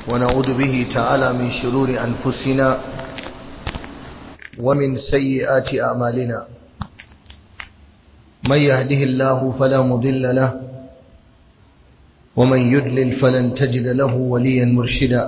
ونعوذ به تعالى من شرور أنفسنا ومن سيئات أعمالنا من يهده الله فلا مضل له ومن يدلل فلن تجد له وليا مرشدا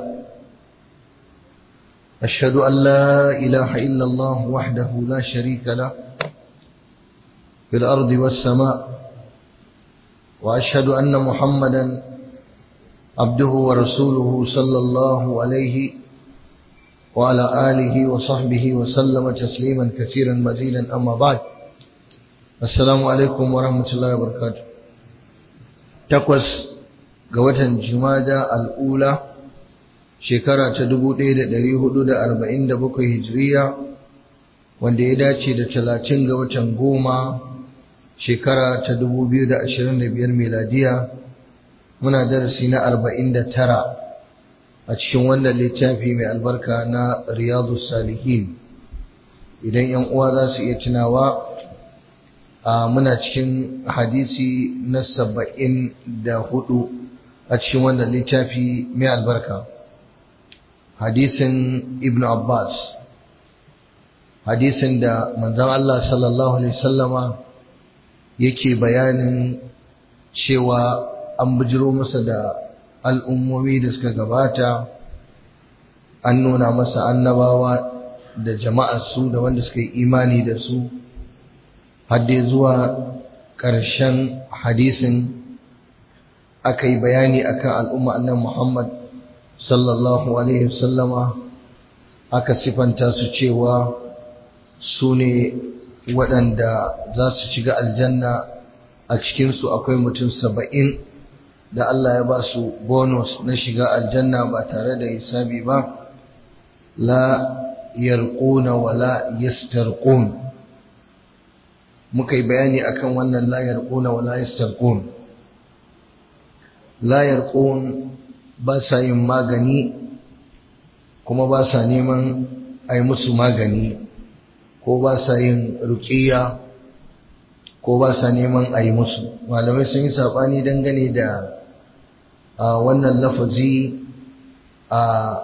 أشهد أن لا إله إلا الله وحده لا شريك له في الأرض والسماء وأشهد أن محمدا عبده ورسوله صلى الله عليه وعلى آله وصحبه وسلم تسليما كثيرا مزيدا أما بعد السلام عليكم ورحمة الله وبركاته تقوس قوة جمادة الأولى shekara ta 1447 hijiriya wanda ya dace da 30 ga watan goma shekara ta 2025 miladiya muna darasi na 49 a cikin wannan littafi mai albarka na riyadu salihin idan yan uwa za su iya tunawa a muna cikin hadisi na 74 a cikin wannan littafi mai albarka hadisin ibn abbas hadisin da manzon Allah sallallahu alaihi wasallama yake bayanin cewa an bujiro masa da al'ummomi da suka gabata an nuna masa annabawa da jama'ar su da wanda suka yi imani da su hadde zuwa ƙarshen hadisin aka yi bayani akan al'umma annan Muhammad sallallahu alaihi wasallama aka sifanta su cewa su ne waɗanda za su shiga aljanna a cikinsu akwai mutum saba'in da Allah ya ba su bonus na shiga aljanna ba tare da hisabi ba la yarquna wa la yastarqun muka yi bayani akan wannan la yarquna wa la yastarqun la yarqun ba sa yin magani kuma ba sa neman a yi musu magani ko ba sa yin rukiya ko ba sa neman a yi musu malamai sun yi saɓani dangane da wannan lafazi a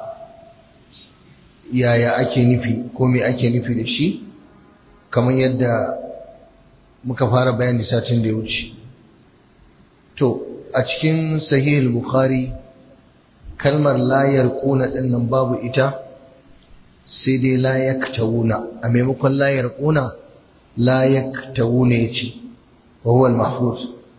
yaya ake nufi ko me ake nufi da shi kamar yadda muka fara bayani satin da ya wuce to a cikin sahih bukhari kalmar layar ƙuna ɗin nan babu ita sai dai layak tawuna a maimakon layar ƙuna layak tawuna ya ce wahuwal mahfuz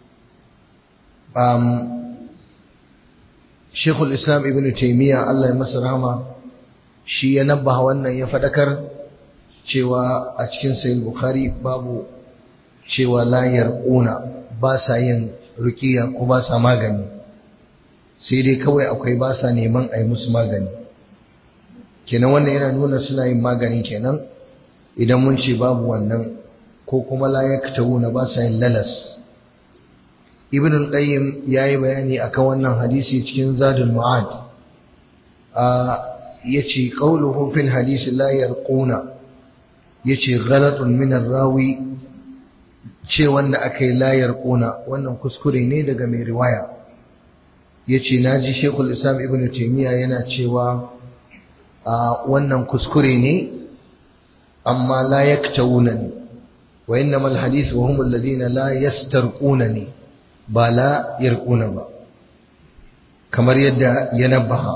shekul islam ibn taimiyya allah ya masa rahama shi ya nabba wannan ya faɗakar cewa a cikin sayin bukhari babu cewa layar ƙuna ba sa yin rukiya ko ba sa magani sai dai kawai akwai ba sa neman a yi musu magani kenan wannan yana nuna suna yin magani kenan idan mun ce babu wannan ko kuma layak na ba sa yin lalas ibn al-qayyim yayi bayani akan wannan hadisi cikin zadul ma'ad a yace qawluhu fil hadisi la yarquna yace ghalatun min ar-rawi ce wanda akai la yarquna wannan kuskure ne daga mai riwaya ya ce na ji shekul islam ibn taimiyya yana cewa a wannan kuskure ne amma la yaktawuna ne wa innamal hadith wa humul ladina la yastarquna ne ba la yarquna ba kamar yadda ya nabaha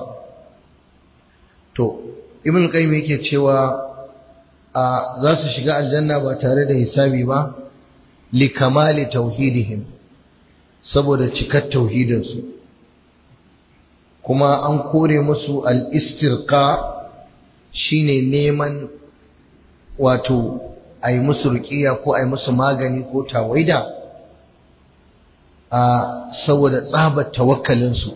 to ibn qayyim yake cewa a za su shiga aljanna ba tare da hisabi ba li kamali tauhidihim saboda cikar tauhidinsu kuma an kore musu al'istirka shi ne neman wato a yi musu rukiya ko a yi musu magani ko tawaida a saboda tsabar tawakkalinsu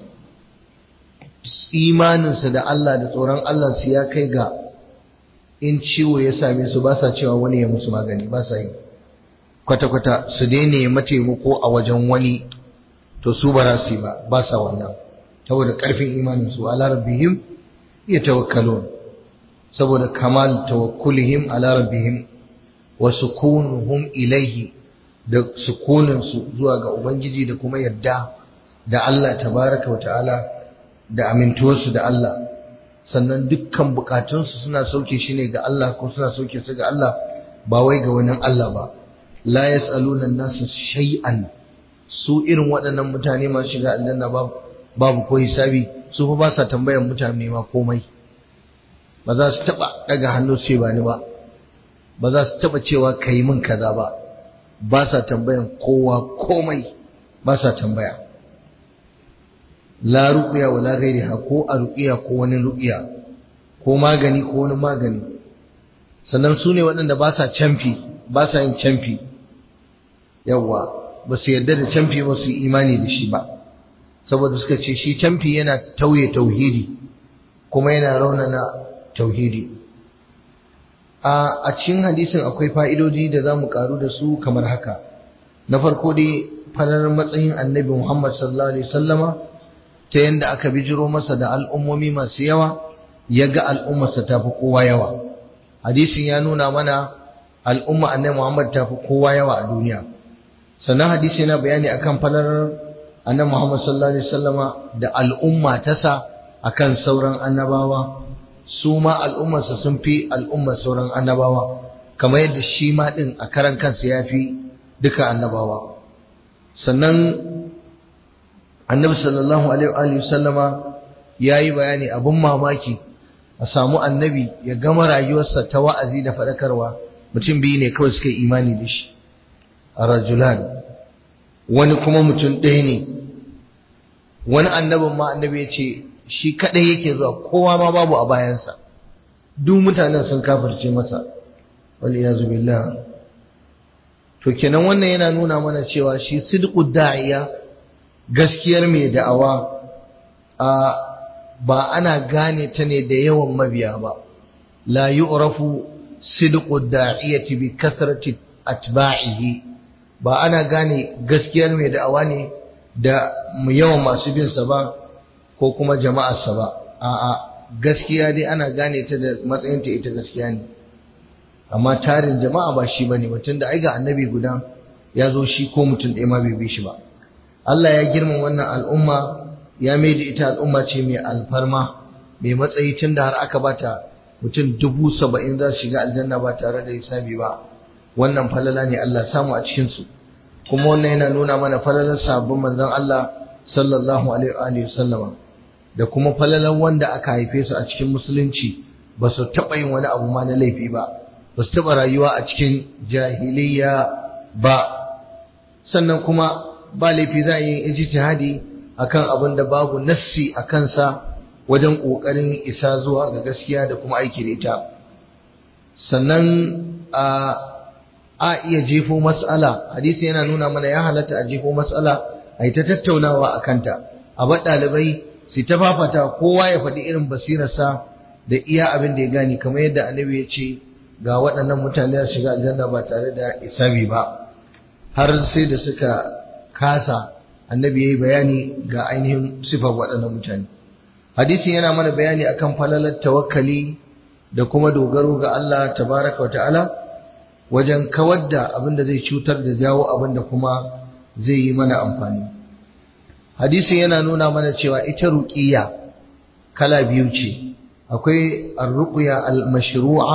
imaninsu da Allah da tsoron Allah su ya kai ga in ciwo ya same su ba sa cewa wani ya musu magani ba sa yi kwata-kwata su daina mataimako a wajen wani to su ba su yi ba ba sa wannan saboda ƙarfin imaninsu ala rabbihim ya tawakkalun saboda kamal tawakkulihim ala rabbihim wa sukunuhum ilaihi da sukuninsu zuwa ga ubangiji da kuma yadda da Allah tabaraka wa ta'ala da amintuwarsu da Allah sannan dukkan bukatunsu suna sauke shi ne ga Allah ko suna sauke su ga Allah ba wai ga wani Allah ba la yas'aluna an-nasa shay'an su irin waɗannan mutane masu shiga aljanna babu babu ko hisabi su fa ba sa tambayan mutane ma komai ba za su taba daga hannu sai ba ni ba ba za su taba cewa kai min kaza ba ba sa tambayan kowa komai ba sa tambaya la ruqya wala ghairiha ko a ruqya ko wani ruqya ko magani ko wani magani sannan su ne waɗanda ba sa camfi ba sa yin camfi yawwa ba su yarda da camfi ba su yi imani da shi ba saboda suka ce shi camfi yana tauye tauhidi kuma yana raunana tauhidi a cikin hadisin akwai fa'idoji da za mu karu da su kamar haka na farko dai farar matsayin annabi muhammad sallallahu alaihi wasallama ta yadda aka bijiro masa da al'ummomi masu yawa ya ga al'ummarsa ta fi kowa yawa hadisin ya nuna mana al'umma annabi muhammad ta fi kowa yawa a duniya sannan hadisi yana bayani akan falar annabi muhammad sallallahu alaihi wasallama da al'umma ta sa akan sauran annabawa su ma al'ummarsa sun fi al'ummar sauran annabawa kamar yadda shi ma ɗin a karan kansa ya fi duka annabawa sannan annabi sallallahu alaihi wa sallama ya yi bayani abin mamaki a samu annabi ya gama rayuwarsa ta wa'azi da faɗakarwa mutum biyu ne kawai suka yi imani da shi a rajulan wani kuma mutum ɗaya ne wani annabin ma annabi ya ce shi kadai yake zuwa kowa ma babu a bayansa duk mutanen sun kafirce masa wal iyazu billah to kenan wannan yana nuna mana cewa shi sidqud da'iya gaskiyar mai da'awa a ba ana gane ta ne da yawan mabiya ba la yu'rafu sidqud da'iyati bi kasrati atba'ihi ba ana gane gaskiyar mai da'awa ne da yawan masu bin sa ba ko kuma jama'arsa ba a'a gaskiya dai ana gane ta da matsayinta ita gaskiya ne amma tarin jama'a ba shi bane mutum da ai ga annabi guda ya zo shi ko mutum ɗaya ma bai bi shi ba Allah ya girma wannan al'umma ya mai da ita al'umma ce mai alfarma mai matsayi tun da har aka bata mutum dubu saba'in za su shiga aljanna ba tare da hisabi ba wannan falala ne Allah samu a cikinsu kuma wannan yana nuna mana falalar sabbin manzon Allah sallallahu alaihi wa sallama da kuma falalan wanda aka haife su a cikin musulunci ba su taɓa yin wani abu ma na laifi ba ba su taɓa rayuwa a cikin jahiliya ba sannan kuma ba laifi za a yi ijtihadi akan abin da babu nassi a kansa wajen ƙoƙarin isa zuwa ga gaskiya da kuma aiki da ita sannan a a iya jefo matsala hadisi yana nuna mana ya halatta a jefo matsala a yi ta tattaunawa a kanta a ba ɗalibai su ta fafata kowa ya faɗi irin basirarsa da iya abin da ya gani kamar yadda annabi ya ce ga waɗannan mutane da shiga aljanna ba tare da isabi ba har sai da suka kasa annabi ya yi bayani ga ainihin sifar waɗannan mutane hadisin yana mana bayani akan falalar tawakkali da kuma dogaro ga Allah tabaraka wa ta'ala wajen kawar da abin da zai cutar da jawo abin da kuma zai yi mana amfani hadisin yana nuna mana cewa ita ruqiyya kala biyu ce akwai ar-ruqya al-mashru'a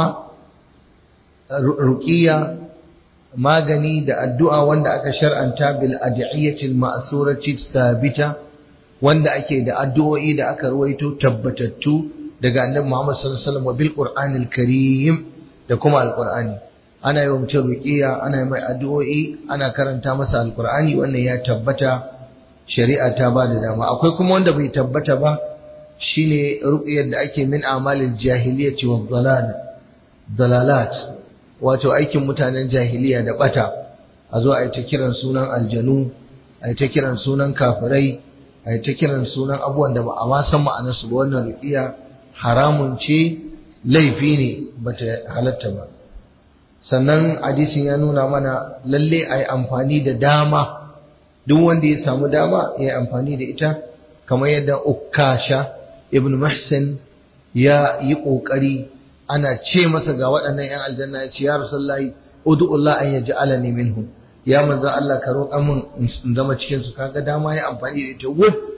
ruqiyya magani da addu'a wanda aka shar'anta bil ad'iyyati al-ma'surati sabita wanda ake da addu'o'i da aka ruwaito tabbatattu daga annabi Muhammad sallallahu alaihi wasallam bil Qur'anil Karim da kuma al-Qur'ani ana yi wa mutum ruqiya ana yi mai addu'o'i ana karanta masa al-Qur'ani wannan ya tabbata shari'a ta ba da dama akwai kuma wanda bai tabbata ba shine ruqyar da ake min amalil jahiliyyati wa dhalal dalalat wato aikin mutanen jahiliya da bata a zo a yi ta kiran sunan aljanu a yi ta kiran sunan kafirai a yi ta kiran sunan abubuwan da ba a ma san ma'anarsu ba wannan ruqiya haramun ce laifi ne bata halatta ba sannan hadisin ya nuna mana lalle a yi amfani da dama duk wanda ya samu dama ya yi amfani da ita kamar yadda ukasha ibn muhsin ya yi ƙoƙari ana ce masa ga waɗannan 'yan aljanna ya ce ya rasulullahi ud'ullah an yaj'alani minhum ya manzo Allah ka roƙa min in zama cikin su kaga dama ya amfani da ita wuf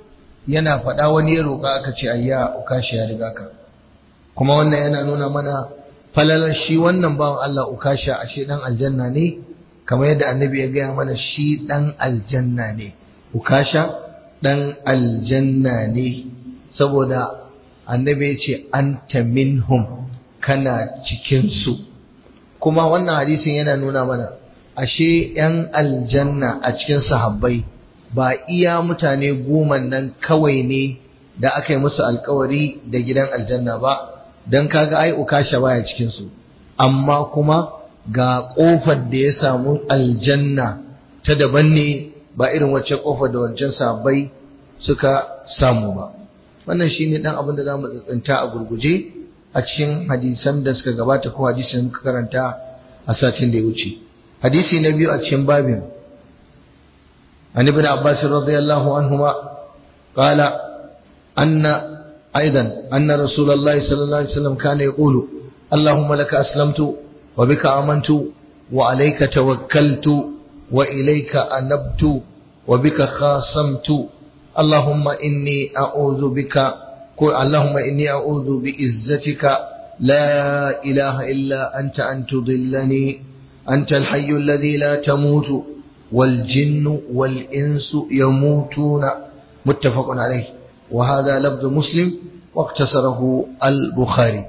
yana faɗa wani ya roƙa aka ce ayya ukashi ya riga ka kuma wannan yana nuna mana falalar shi wannan bawan Allah ukasha ashe dan aljanna ne kamar yadda annabi ya gaya mana shi dan aljanna ne ukasha dan aljanna ne saboda annabi ya ce anta minhum kana cikin su kuma wannan hadisin yana nuna mana ashe yan aljanna a cikin sahabbai ba iya mutane goma nan kawai ne da aka yi musu alkawari da gidan aljanna ba don kaga ai ukasha baya cikin su amma kuma ga kofar da ya samu aljanna ta daban ne ba irin wacce kofar da wancan sahabbai suka samu ba wannan shine dan abin da zamu tsinta a gurguje a cikin hadisan da suka gabata ko hadisin muka karanta a satin da ya wuce hadisi na biyu a cikin babin an ibn abbas radiyallahu anhuma qala anna aidan anna rasulullahi sallallahu alaihi wasallam kana yaqulu اللهم لك أسلمت وبك آمنت وعليك توكلت وإليك أنبت وبك خاصمت اللهم إني أعوذ بك اللهم إني أعوذ بإزتك لا إله إلا أنت أن تضلني أنت الحي الذي لا تموت والجن والإنس يموتون متفق عليه وهذا لفظ مسلم واقتصره البخاري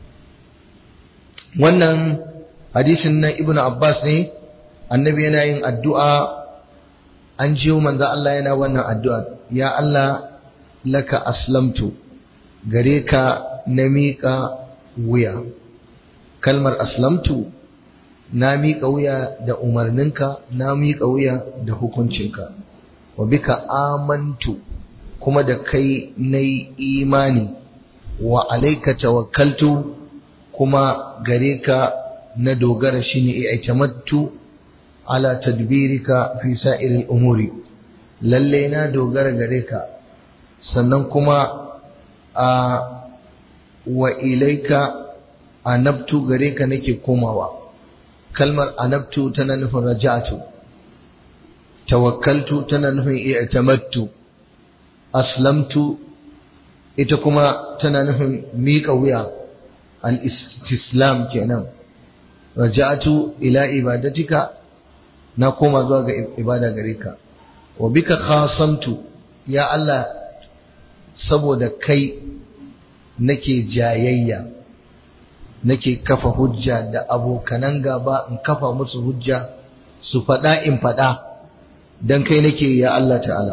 wannan hadisin na ibn Abbas ne annabi yana yin addu'a an jiyo manzo Allah yana wannan addu'a ya Allah laka aslamtu gare ka na miƙa wuya kalmar aslamtu na miƙa wuya da umarninka na miƙa wuya da hukuncinka wa bika amantu kuma da kai na imani wa alaika tawakkaltu kuma gare ka na dogara shine i'tamattu ala tadbirika fi sa'iril umuri lalle na dogara gare ka sannan kuma a wa ilaika anabtu gare ka nake komawa kalmar anabtu tana nufin raja'atu tawakkaltu tana nufin i'tamattu aslamtu ita kuma tana nufin miƙa wuya al-istislam kenan raja'atu ila ibadatika na koma zuwa ga ibada gare ka wa bika khasamtu ya Allah saboda kai nake jayayya nake kafa hujja da abokanan gaba in kafa musu hujja su faɗa in faɗa don kai nake ya Allah ta'ala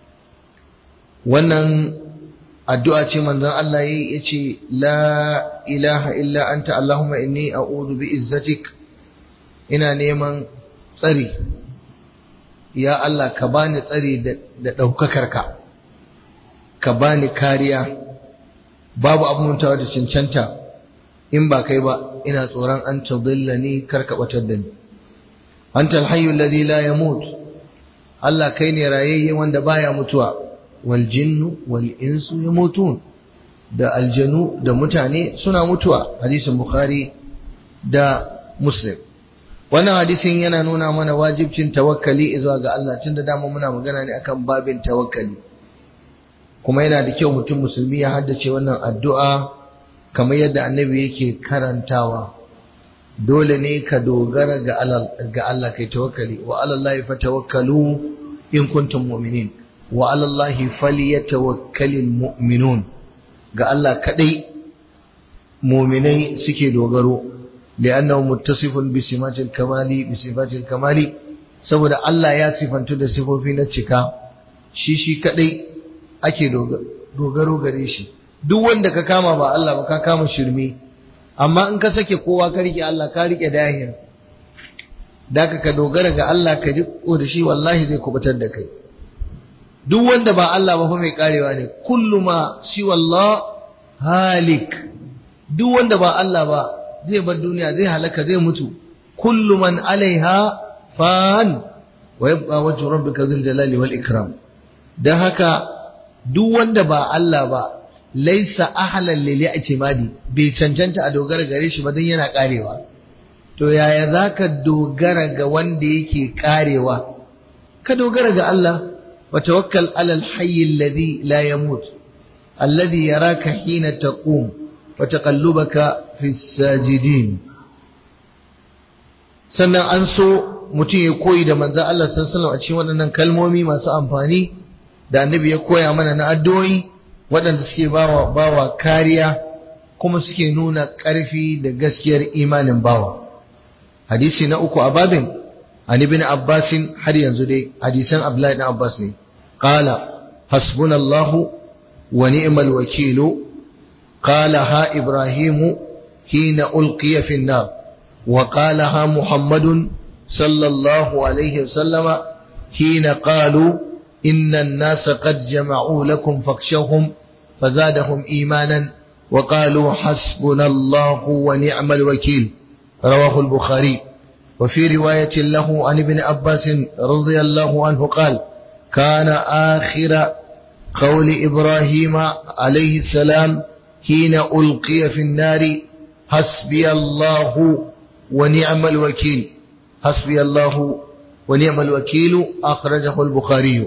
wannan addu'a ce manzon Allah yayi yace la ilaha illa anta allahumma inni a'udhu bi izzatik ina neman tsari ya Allah ka bani tsari da daukakar ka ka bani kariya babu abun muntawa da cancanta in ba kai ba ina tsoron an tadillani kar ka batar da ni anta alhayyul ladhi la yamut Allah kai ne rayayye wanda baya mutuwa wal jinnu wal insu yamutun da aljanu da mutane suna mutuwa hadisin bukhari da muslim wannan hadisin yana nuna mana wajibcin tawakkali zuwa ga Allah tunda dama muna magana ne akan babin tawakkali kuma yana da kyau mutum musulmi ya haddace wannan addu'a kamar yadda annabi yake karantawa dole ne ka dogara ga Allah kai tawakkali wa alallahi fatawakkalu in kuntum mu'minin wa alallahi falyatawakkalul mu'minun ga Allah kadai mu'minai suke dogaro li'annahu muttasifun bi simatil kamali bi sifatil kamali saboda Allah ya sifantu da sifofi na cika shi shi kadai ake dogaro gare shi duk wanda ka kama ba Allah ba ka kama shirme amma in ka sake kowa ka rike Allah ka rike dahir daka ka dogara ga Allah ka riko da shi wallahi zai kubutar da kai duk wanda ba Allah ba fa mai karewa ne kullu ma shi wallah halik duk wanda ba Allah ba zai bar duniya zai halaka zai mutu kullu man alaiha fan wa yabqa wajhu rabbika dhul jalali wal ikram dan haka duk wanda ba Allah ba laisa ahlan lil i'timadi bai cancanta a dogara gare shi ba dan yana karewa to yaya zaka dogara ga wanda yake karewa ka dogara ga Allah وتوكل على الحي الذي لا يموت الذي يراك حين تقوم وتقلبك في الساجدين sannan an so mutum ya koyi da manzan Allah sallallahu a cikin waɗannan kalmomi masu amfani da annabi ya koya mana na addu'o'i waɗanda suke bawa bawa kariya kuma suke nuna ƙarfi da gaskiyar imanin bawa hadisi na uku a babin an ibn abbasin har yanzu dai hadisan abdullahi ibn abbas ne qala hasbunallahu wa ni'mal wakilu qala ha ibrahimu hina ulqiya fi an-nar wa qala ha muhammadun sallallahu alaihi wasallam hina qalu inna an-nasa qad jama'u lakum fakhshawhum fazadahum imanan وقالوا حسبنا الله ونعم الوكيل رواه البخاري وفي رواية له عن ابن عباس رضي الله عنه قال كان آخر قول إبراهيم عليه السلام حين ألقي في النار حسبي الله ونعم الوكيل حسبي الله ونعم الوكيل أخرجه البخاري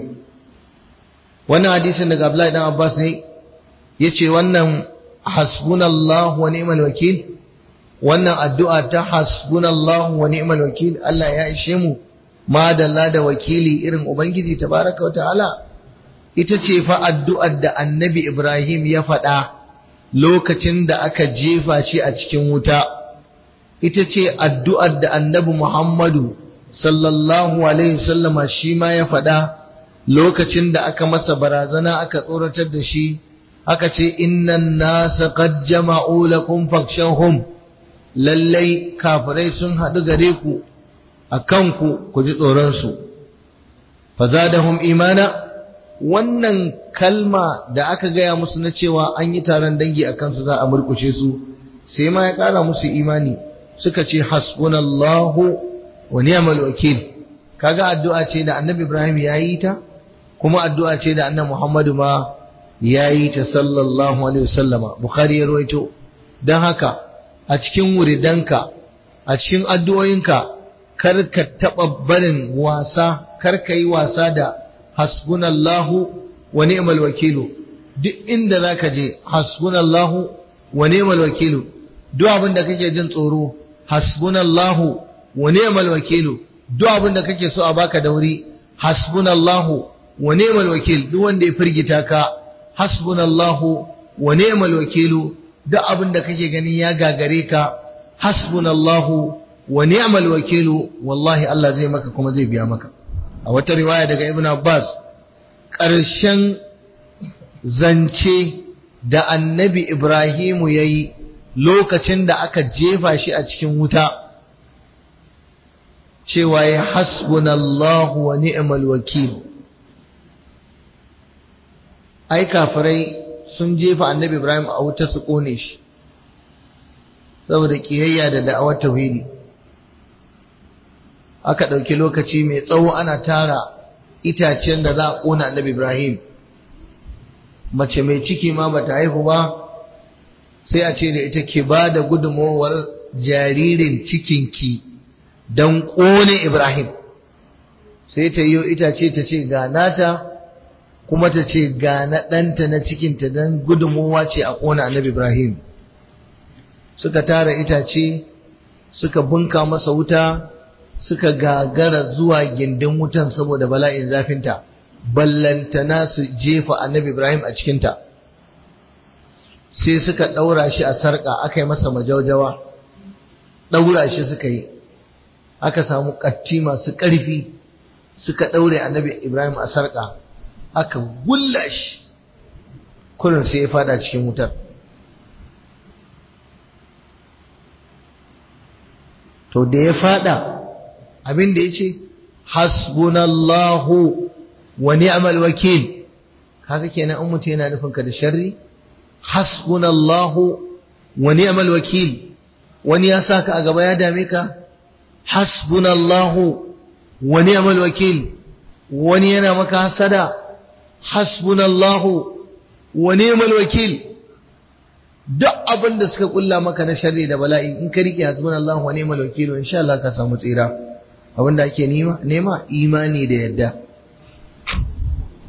وانا حديث ان قبل ابن عباس يتي وانا حسبنا الله ونعم الوكيل wannan addu'a ta hasbunallahu wa ni'mal wakil Allah ya ishe mu madalla da wakili irin ubangiji tabaraka wa ta'ala ita ce fa addu'ar da annabi Ibrahim ya faɗa lokacin da aka jefa shi a cikin wuta ita ce addu'ar da annabi Muhammadu sallallahu alaihi wasallama shi ma ya faɗa lokacin da aka masa barazana aka tsoratar da shi aka ce innan nasa qad jama'u lakum fakshahum lallai kafirai sun haɗu gare ku a kanku ku ji tsoronsu fazadahum imana wannan kalma da aka gaya musu na cewa an yi taron dangi a kansu za a murkushe su sai ma ya ƙara musu imani suka ce hasbunallahu wa ni'mal wakil kaga addu'a ce da annabi ibrahim ya yi ta kuma addu'a ce da annabi muhammadu ma ya yi ta sallallahu alaihi wasallama bukhari ya rawaito don haka a cikin wuridanka a cikin addu'o'inka kar ka taɓa barin wasa kar ka yi wasa da hasbunallahu wa ni'mal wakilu duk inda zaka je hasbunallahu wa ni'mal wakilu duk abin da kake jin tsoro hasbunallahu wa ni'mal wakilu duk abin da kake so a baka da wuri hasbunallahu wa ni'mal wakil duk wanda ya firgita ka hasbunallahu wa ni'mal wakilu duk abin da kake gani ya gagare ka hasbunallahu wa ni'mal wakilu wallahi Allah zai maka kuma zai biya maka a wata riwaya daga Ibn Abbas ƙarshen zance da annabi Ibrahimu ya yi lokacin da aka jefa shi a cikin wuta cewa ya hasbunallahu wa ni'mal wakil ai kafirai sun jefa annabi Ibrahim a wuta su kone shi saboda kiyayya da da'awar tauhidi aka ɗauki lokaci mai tsawo ana tara itacen da za a ƙona annabi Ibrahim mace mai ciki ma bata haihu ba sai a ce da ita ke ba da gudunmowar jaririn cikinki don ƙone Ibrahim sai ta yi itace ta ce ga nata kuma ta ce ga na ɗanta na cikinta don gudunmowa ce a ƙona annabi Ibrahim suka tara itace suka bunka masa wuta suka gagara zuwa gindin wutan saboda bala'in zafinta ballantana su jefa annabi Ibrahim a cikinta sai suka ɗaura shi a sarƙa aka yi masa majaujawa ɗaura shi suka yi aka samu ƙatti masu ƙarfi suka ɗaure annabi Ibrahim a sarƙa aka gulla shi kurin sai ya fada cikin wutar to da ya fada abin da ya ce hasbunallahu wa ni'mal wakil kaga kenan an mutu yana nufin ka da sharri hasbunallahu wa ni'mal wakil wani ya saka a gaba ya dame ka hasbunallahu wa ni'mal wakil wani yana maka hasada hasbunallahu wa ni'mal wakil duk abin da suka kulla maka na sharri da bala'i in ka rike hasbunallahu wa ni'mal wakil insha Allah ka samu tsira abin da ake nema nema imani da yadda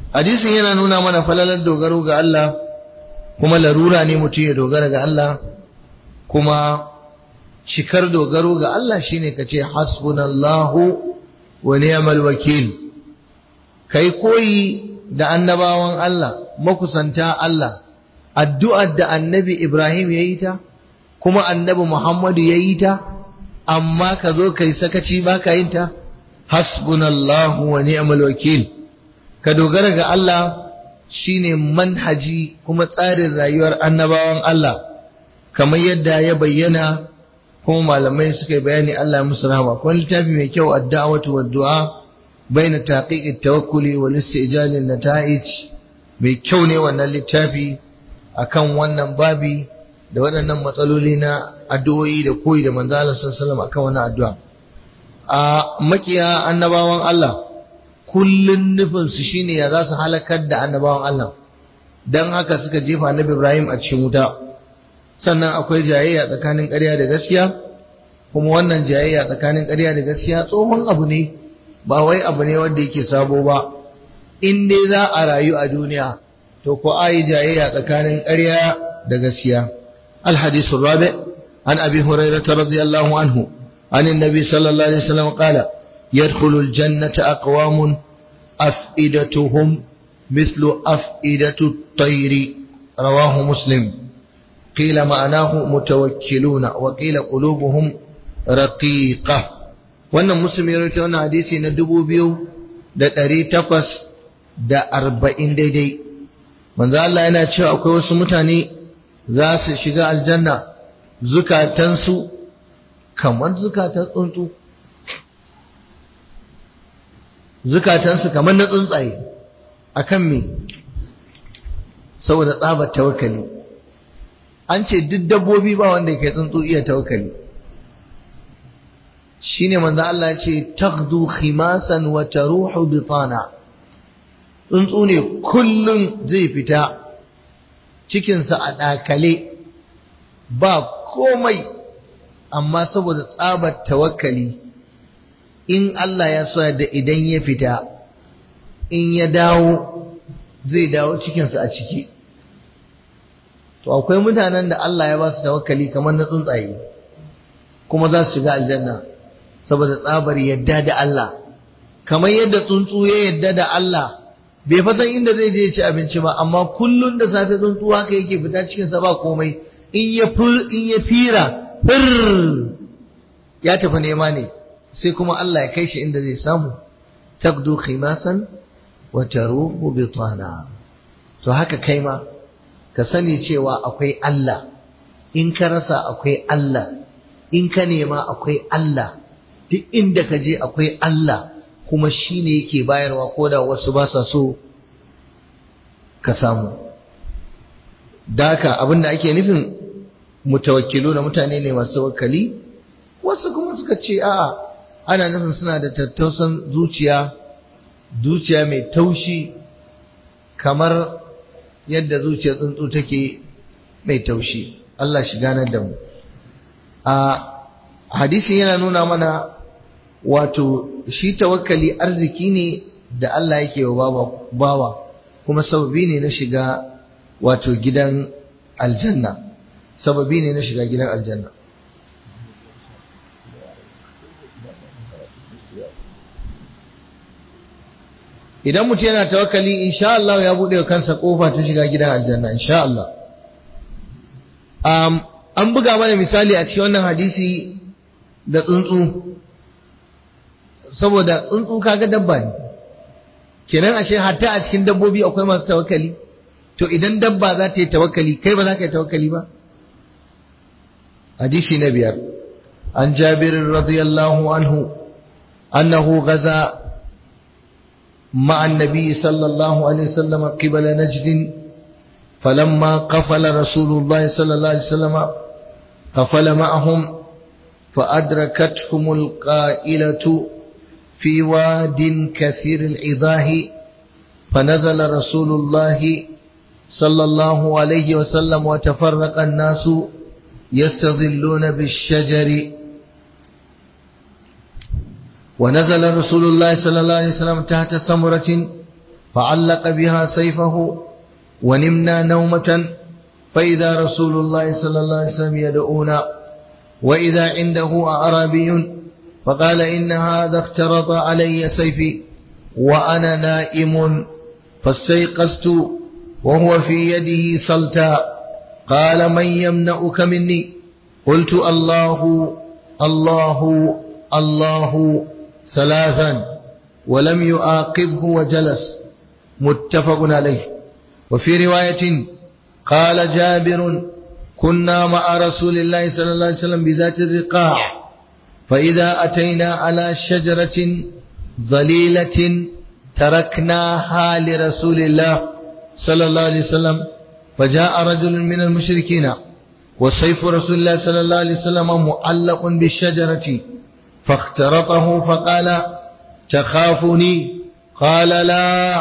hadisin yana nuna mana falalar dogaro ga Allah kuma larura ne mutum ya dogara ga Allah kuma cikar dogaro ga Allah shine ka ce hasbunallahu wa ni'mal wakil kai koyi da annabawan Allah makusanta Allah addu'ar da annabi Ibrahim ya yi ta kuma annabi Muhammadu ya yi ta amma ka zo kai sakaci ba ka yin ta hasbunallahu wa ni'mal wakil ka dogara ga Allah shine manhaji kuma tsarin rayuwar annabawan Allah kamar yadda ya bayyana kuma malamai suka yi bayani Allah musu rahama kuma littafi mai kyau ad-da'watu wad-du'a baina taqiq at-tawakkuli wal istijal an-nata'ij mai kyau ne wannan littafi akan wannan babi da waɗannan matsaloli na addu'o'i da koyi da manzo Allah sallallahu alaihi wasallam akan wannan addu'a a makiya annabawan Allah kullun nufin su shine ya za su halakar da annabawan Allah dan haka suka jefa annabi Ibrahim a cikin wuta sannan akwai jayayya tsakanin ƙarya da gaskiya kuma wannan jayayya tsakanin ƙarya da gaskiya tsohon abu ne ba wai abu ne wanda yake sabo ba in dai za a rayu a duniya to ko ayi jayayya tsakanin ƙarya da gaskiya الحديث الرابع عن أبي هريرة رضي الله عنه عن النبي صلى الله عليه وسلم قال يدخل الجنة أقوام أفئدتهم مثل أفئدة الطير رواه مسلم قيل معناه متوكلون وقيل قلوبهم رقيقة wannan muslim ya rawaito wannan hadisi na dubu biyu da ɗari takwas da arba'in daidai manzo Allah yana cewa akwai wasu mutane za su shiga aljanna zukatansu kamar zukatan tsuntsu zukatansu kamar na tsuntsaye akan me saboda tsabar tawakkali an ce duk dabbobi ba wanda ke tsuntsu iya tawakkali shine manzo Allah ya ce taghdu khimasan wa taruhu bitana tsuntsu ne kullun zai fita cikinsa a ɗakale ba komai amma saboda tsabar tawakkali in Allah ya so da idan ya fita in ya dawo zai dawo cikinsa a ciki to akwai mutanen da Allah ya ba su tawakkali kamar na tsuntsaye kuma za su shiga aljanna saboda tsabar yadda da Allah kamar yadda tsuntsu ya yadda da Allah bai fa san inda zai je ci abinci ba amma kullun da safe tsuntsu haka yake fita cikin sa ba komai in ya in ya fira fir ya tafi nema ne sai kuma Allah ya kai shi inda zai samu taqdu khimasan wa taruhu bitana to haka kai ma ka sani cewa akwai Allah in ka rasa akwai Allah in ka nema akwai Allah duk inda ka je akwai Allah kuma shi ne yake bayarwa ko da wasu ba sa so ka samu daka abinda ake nufin mutawakkilu na mutane ne masu tawakkali wasu kuma suka ce a'a ana nufin suna da tattausan zuciya zuciya mai taushi kamar yadda zuciyar tsuntsu take mai taushi Allah shi ganar da mu a hadisi yana nuna mana wato shi tawakkali arziki ne da Allah yake wa bawa kuma sababi ne na shiga wato gidan aljanna sababi ne na shiga gidan aljanna idan mutum yana tawakkali insha Allah ya bude kansa kofa ta shiga gidan aljanna insha Allah um, an buga mana misali a cikin wannan hadisi da tsuntsu saboda tsuntsu kaga dabba ne kenan ashe hatta a cikin dabbobi akwai masu tawakkali to idan dabba za ta yi tawakkali kai ba za ka yi tawakkali ba hadisi na biyar an jabir radiyallahu anhu annahu gaza مع النبي صلى الله عليه وسلم قبل نجد فلما قفل رسول الله صلى الله عليه وسلم قفل معهم فأدركتهم القائلة في واد كثير العضاه فنزل رسول الله صلى الله عليه وسلم وتفرق الناس يستظلون بالشجر ونزل رسول الله صلى الله عليه وسلم تحت سمرة فعلق بها سيفه ونمنا نومة فإذا رسول الله صلى الله عليه وسلم يدعونا وإذا عنده أعرابي فقال إن هذا اخترط علي سيفي وأنا نائم فاستيقظت وهو في يده صلتا قال من يمنعك مني قلت الله الله الله ثلاثا ولم يعاقبه وجلس متفق عليه وفي رواية قال جابر كنا مع رسول الله صلى الله عليه وسلم بذات الرقاع فإذا أتينا على شجرة ظليلة تركناها لرسول الله صلى الله عليه وسلم فجاء رجل من المشركين وسيف رسول الله صلى الله عليه وسلم معلق بالشجرة فاخترطه فقال تخافني قال لا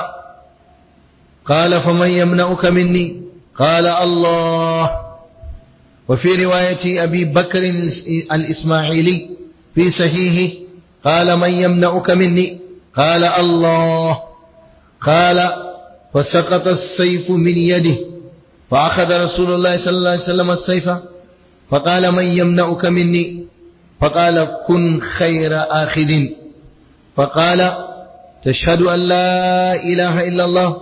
قال فمن يمنعك مني قال الله وفي رواية أبي بكر الإسماعيلي في صحيحه قال من يمنعك مني قال الله قال فسقط السيف من يده فأخذ رسول الله صلى الله عليه وسلم السيف فقال من يمنعك مني فقال كن خير آخذ فقال تشهد أن لا إله إلا الله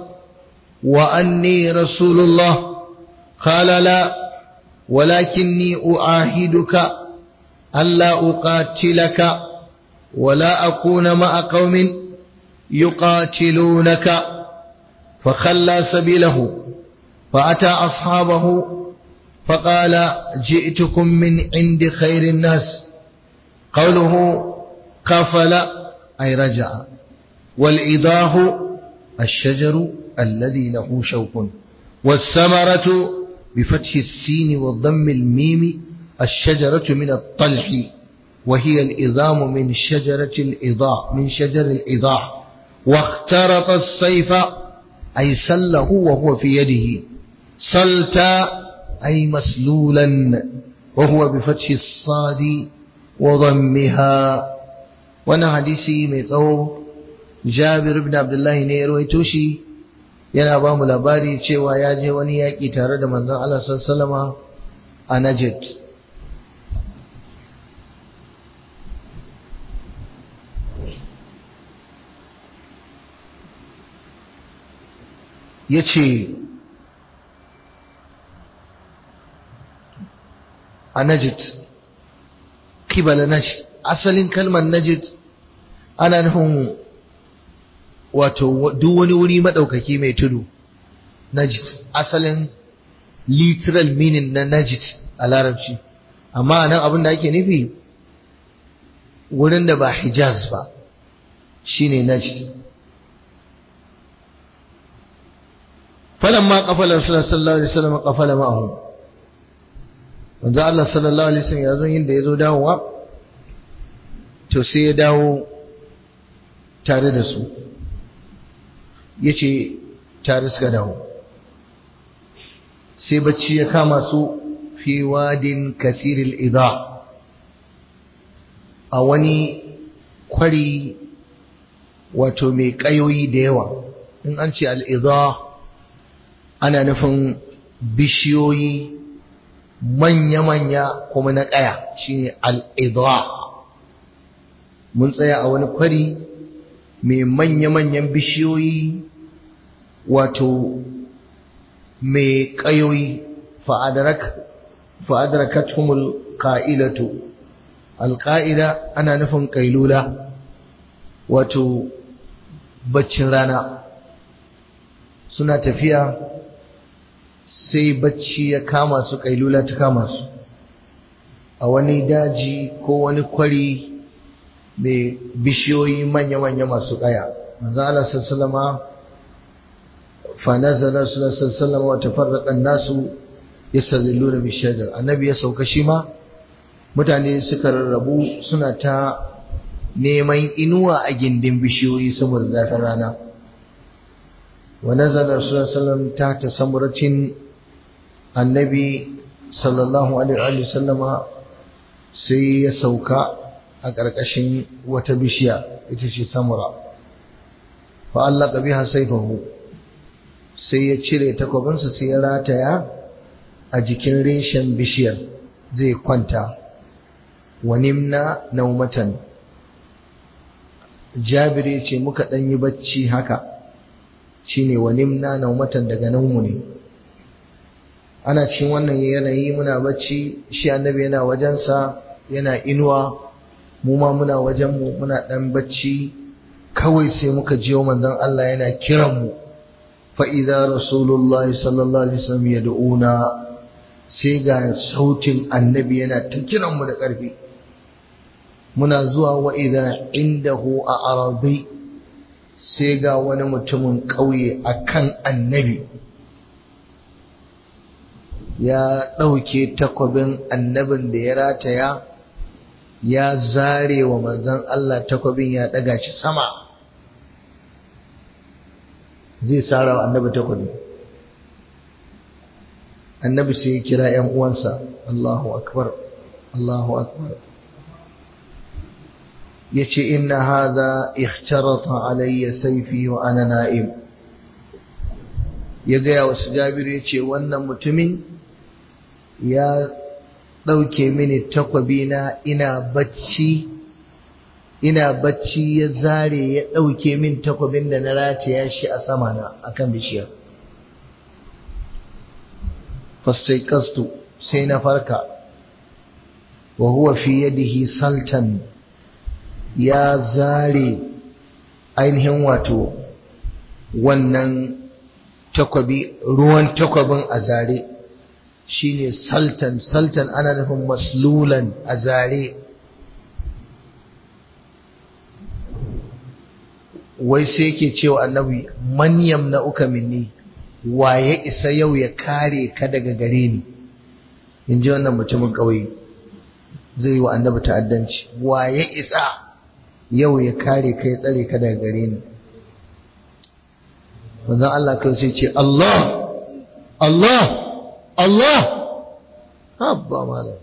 وأني رسول الله قال لا ولكني أعاهدك ألا أقاتلك ولا أكون مع قوم يقاتلونك فخلى سبيله فأتى أصحابه فقال جئتكم من عند خير الناس قوله قفل أي رجع والإضاه الشجر الذي له شوك والثمرة بفتح السين وضم الميم الشجرة من الطلح وهي الإضام من شجرة الإضاء من شجر الإضاء واخترط السيف أي سله وهو في يده سلتا أي مسلولا وهو بفتح الصاد وضمها وانا حديثي ميتو جابر بن عبد الله ne ya rawaito shi yana ba mu labari cewa ya je wani yaƙi tare da manzon Allah sallallahu a Najd yace a Najd kibala Najd asalin kalmar Najd ana nufin wato duk wani wuri maɗaukaki mai tudu Najd asalin literal meaning na Najd a larabci amma nan abin da ake nufi wurin da ba Hijaz ba shine Najd falamma qafala Rasulullah sallallahu alaihi wasallam qafala ma'ahu manzo Allah sallallahu alaihi wasallam yazo yin da yazo dawowa to sai ya dawo tare da su yace tare suka dawo sai bacci ya kama su fi wadin kasiril idha a wani kwari wato mai kayoyi da yawa in an ce al'idha ana nufin bishiyoyi manya-manya kuma na ƙaya shine al'idha mun tsaya a wani kwari mai manya-manyan bishiyoyi wato mai ƙayoyi fa'adarakatumul ƙa'ilatu alƙa'ida ana nufin ƙailula wato baccin rana suna tafiya sai bacci ya kama su ƙailula ta kama su a wani daji ko wani kwari mai bishiyoyi manya-manya masu ƙaya manzo Allah sallama fa nazala sallallahu wa tafarraqa an-nasu yastazilluna bishajar annabi ya sauka shi ma mutane suka rarrabu suna ta neman inuwa a gindin bishiyoyi saboda zafin rana wa nazala sallallahu ta ta samuratin annabi sallallahu alaihi wa sallama sai ya sauka a ƙarƙashin wata bishiya ita ce samura fa Allah biha saifahu sai ya cire takwabinsa sai ya rataya a jikin reshen bishiyar zai kwanta wa nimna naumatan jabir ya ce muka ɗan yi bacci haka shine wa nimna naumatan daga naumu ne ana cikin wannan yanayi muna bacci shi annabi yana wajensa yana inuwa mu ma muna wajenmu muna ɗan bacci kawai sai muka jiyo manzon Allah yana kiranmu fa idza rasulullahi sallallahu alaihi wasallam yad'una sai ga sautin annabi yana ta kiranmu da ƙarfi muna zuwa wa idza indahu a arabi sai ga wani mutumin ƙauye akan annabi ya ɗauke takwabin annabin da ya rataya ya zare wa manzon Allah takwabin ya ɗaga shi sama zai sara wa annabi takwabi annabi sai ya kira ‘yan uwansa Allahu akbar Allahu akbar ya ce inna haza ikhtarata alayya saifi wa ana na'im ya gaya wasu jabiru ya ce wannan mutumin ya ɗauke mini takwabina ina bacci ina bacci ya zare ya ɗauke min takwabin da na rataya shi a sama na akan bishiyar fastaikastu sai na farka wa huwa fi yadihi saltan ya zare ainihin wato wannan takwabi ruwan takwabin a zare shine saltan saltan ana nufin maslulan a zare wai sai yake cewa annabi man yamna uka minni waye isa yau ya kare ka daga gare ni in ji wannan mutumin ƙauye zai yi wa annabi ta'addanci waye isa yau ya kare ka ya tsare ka daga gare ni manzon Allah kai sai ce Allah Allah Allah habba malam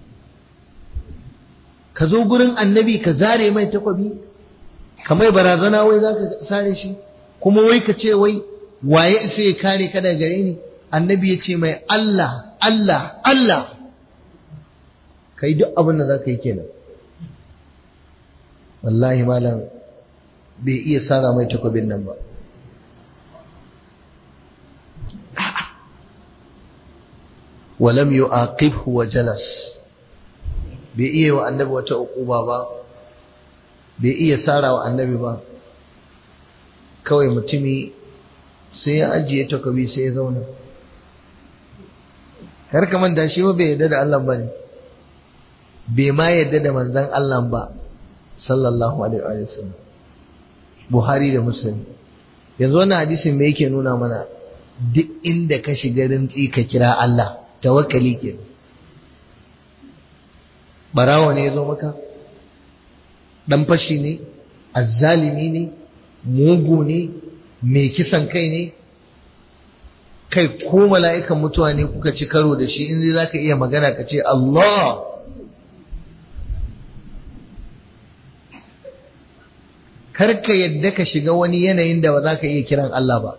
ka zo gurin annabi ka zare mai takwabi kamar barazana wai za ka sare shi kuma wai ka ce wai waye isa ya kare ka daga gare ni annabi ya ce mai Allah Allah Allah ka yi duk abin da za ka yi kenan wallahi malam bai iya sara mai takwabin nan ba walam yu'aqibhu wa jalas bai iya wa annabi wata uquba ba bai iya sara wa annabi ba kawai mutumi sai ya ajiye takobi sai ya zauna kar ka manta shi ba bai yarda da Allah ba ne bai ma yarda da manzon Allah ba sallallahu alaihi wa sallam Buhari da Muslim yanzu wannan hadisin me yake nuna mana duk inda ka shiga rintsi ka kira Allah tawakkali ke barawa ne ya zo maka dan fashi ne azzalimi ne mugu ne mai kisan kai ne kai ko mala'ikan mutuwa ne kuka ci karo da shi in zai zaka iya magana ka ce Allah karka yadda ka shiga wani yanayin da ba za ka iya kiran Allah ba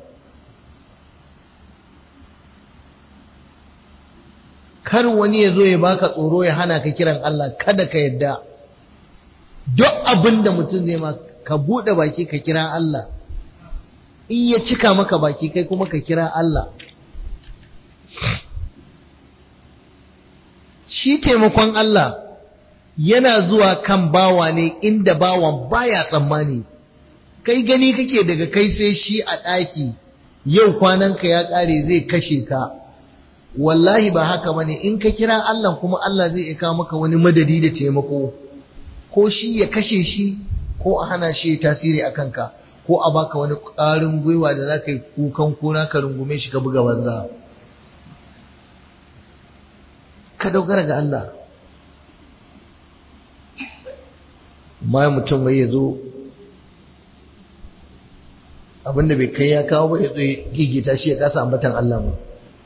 kar wani ya zo ya baka tsoro ya hana ka kiran Allah kada ka yadda duk abin da mutum zai ma ka buɗe baki ka kira Allah in ya cika maka baki kai kuma ka kira Allah shi taimakon Allah yana zuwa kan bawa ne inda bawan baya tsammani kai gani kake daga kai sai shi a ɗaki yau kwananka ya ƙare zai kashe ka wallahi ba haka bane in ka kira Allah kuma Allah zai ika maka wani madadi da taimako ko shi ya kashe shi ko a hana shi tasiri a kanka ko a baka wani ƙarin gwiwa da za ka yi kukan kuna ka rungume shi ka buga banza ka dogara ga Allah ma mutum mai ya zo abinda bai kai ya kawo ba ya zo gigita shi ya kasa ambatan Allah ba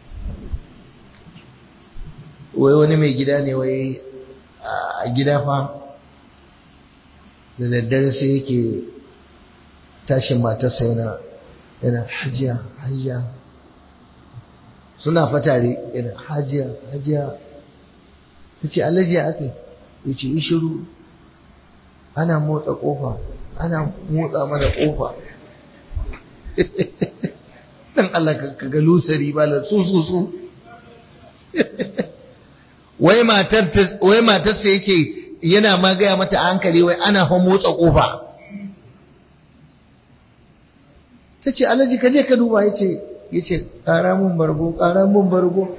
wai wani mai gida ne wai a gida fa da daddare sai yake tashin matarsa yana yana hajiya hajiya suna fatare yana hajiya hajiya ta ce alaji aka ya ce yi shiru ana motsa kofa ana motsa mana kofa dan Allah ka ga lusari ba la su su su wai matar wai matarsa yake yana ma gaya mata a hankali wai ana fa motsa kofa ta ce alhaji ka je ka duba ya ce ya ce ƙara mun bargo ƙara mun bargo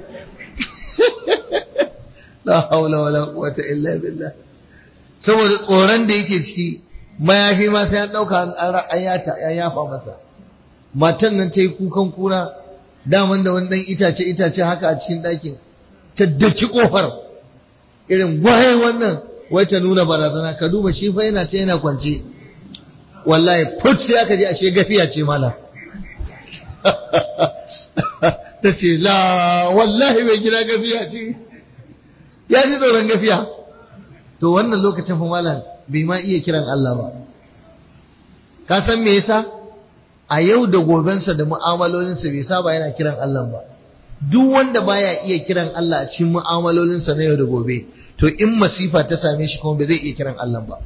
la haula wala quwwata illa billah saboda tsoron da yake ciki mayafi ma sai an ɗauka an yata an yafa masa matan nan ta yi kukan kura daman da wani ɗan itace itace haka a cikin ɗakin ta daki ƙofar irin gwaye wannan wai ta nuna barazana ka duba shi fa yana ce yana kwance wallahi put sai aka je ashe gafiya ce mala ta ce la wallahi mai gida gafiya ce ya ji tsoron gafiya to wannan lokacin fa malam bai ma iya kiran Allah ba ka san me yasa a yau da gobensa da mu'amalolinsa bai saba yana kiran Allah ba duk wanda baya iya kiran Allah a cikin mu'amalolinsa na yau da gobe to in masifa ta same shi kuma bai zai iya kiran Allah ba